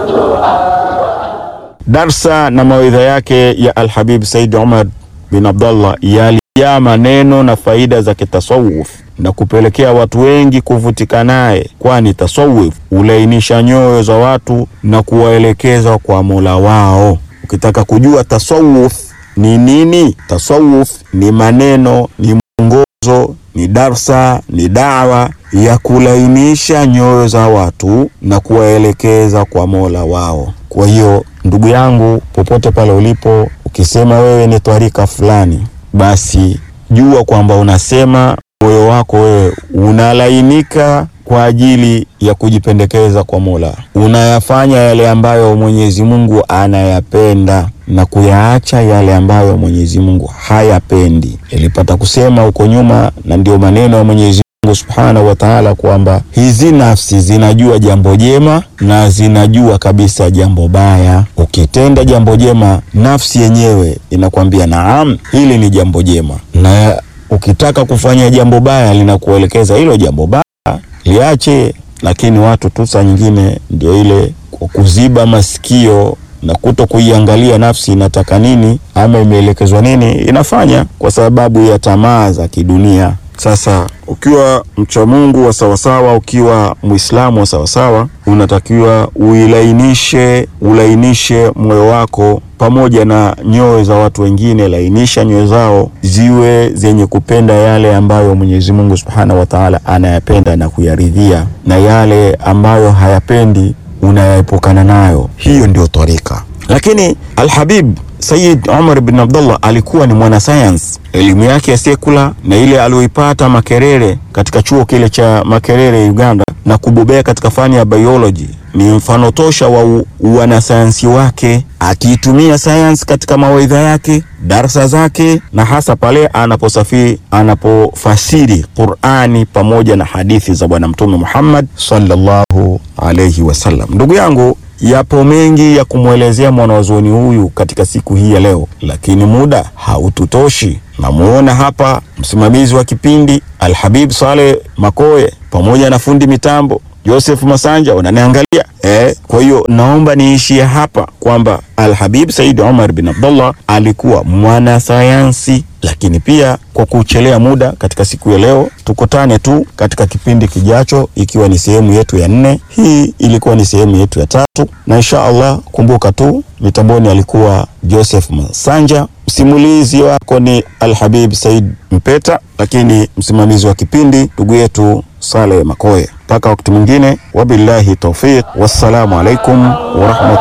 Darsa na mawaidha yake ya Alhabib Said Omar bin Abdallah yalijaa maneno na faida za kitasawuf na kupelekea watu wengi kuvutika naye, kwani tasawuf hulainisha nyoyo za watu na kuwaelekeza kwa Mola wao. Ukitaka kujua tasawuf ni nini, tasawuf ni maneno, ni mwongozo, ni darsa, ni dawa ya kulainisha nyoyo za watu na kuwaelekeza kwa Mola wao. Kwa hiyo ndugu yangu, popote pale ulipo, ukisema wewe ni twarika fulani, basi jua kwamba unasema moyo wako wewe unalainika kwa ajili ya kujipendekeza kwa Mola, unayafanya yale ambayo Mwenyezi Mungu anayapenda na kuyaacha yale ambayo Mwenyezi Mungu hayapendi. Nilipata kusema huko nyuma, na ndio maneno ya Mwenyezi Mungu Subhanahu wa Ta'ala kwamba hizi nafsi zinajua jambo jema na zinajua kabisa jambo baya. Ukitenda jambo jema, nafsi yenyewe inakwambia naam, hili ni jambo jema, na ukitaka kufanya jambo baya linakuelekeza hilo jambo baya liache. Lakini watu tu saa nyingine ndio ile kwa kuziba masikio na kuto kuiangalia nafsi inataka nini ama imeelekezwa nini, inafanya kwa sababu ya tamaa za kidunia. Sasa ukiwa mcha Mungu wa sawasawa, ukiwa Muislamu wa sawasawa, unatakiwa uilainishe, ulainishe moyo wako pamoja na nyoyo za watu wengine. Lainisha nyoyo zao ziwe zenye kupenda yale ambayo Mwenyezi Mungu Subhanahu wa Ta'ala anayapenda na kuyaridhia, na yale ambayo hayapendi unayaepukana nayo. Hiyo ndio tarika. Lakini Alhabib Sayyid Omar bin Abdullah alikuwa ni mwanasayansi. Elimu yake ya sekula na ile aliyoipata Makerere katika chuo kile cha Makerere Uganda, na kubobea katika fani ya biology ni mfano tosha wa wanasayansi wake, akiitumia sayansi katika mawaidha yake, darsa zake, na hasa pale anaposafiri, anapofasiri Qur'ani pamoja na hadithi za Bwana Mtume Muhammad sallallahu alayhi wasallam. Ndugu yangu Yapo mengi ya kumwelezea mwanazuoni huyu katika siku hii ya leo, lakini muda haututoshi. Namuona hapa msimamizi wa kipindi Alhabib Saleh Makoye pamoja na fundi mitambo Joseph Masanja wananiangalia eh. Kwa hiyo naomba niishie hapa kwamba Alhabib Said Omar bin Abdullah alikuwa mwanasayansi, lakini pia kwa kuchelea muda katika siku ya leo, tukutane tu katika kipindi kijacho, ikiwa ni sehemu yetu ya nne. Hii ilikuwa ni sehemu yetu ya tatu, na insha Allah, kumbuka tu mitamboni alikuwa Joseph Masanja, msimulizi wako ni Alhabib Said Mpeta, lakini msimamizi wa kipindi ndugu yetu Saleh Makoye. Mpaka wakati mwingine, wabillahi taufiq, wassalamu alaikum warahmatullahi